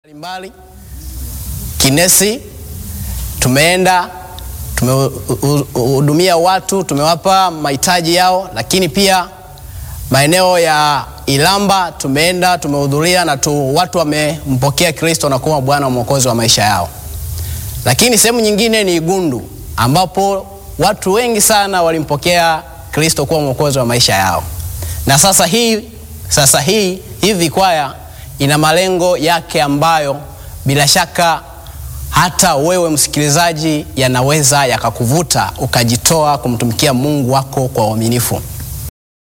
mbalimbali Kinesi, tumeenda tumehudumia watu, tumewapa mahitaji yao, lakini pia maeneo ya Ilamba tumeenda tumehudhuria na tu, watu wamempokea Kristo na kuwa Bwana mwokozi wa maisha yao. Lakini sehemu nyingine ni Igundu ambapo watu wengi sana walimpokea Kristo kuwa mwokozi wa maisha yao, na sasa hii sasa hii hivi kwaya ina malengo yake ambayo bila shaka hata wewe msikilizaji, yanaweza yakakuvuta ukajitoa kumtumikia Mungu wako kwa uaminifu.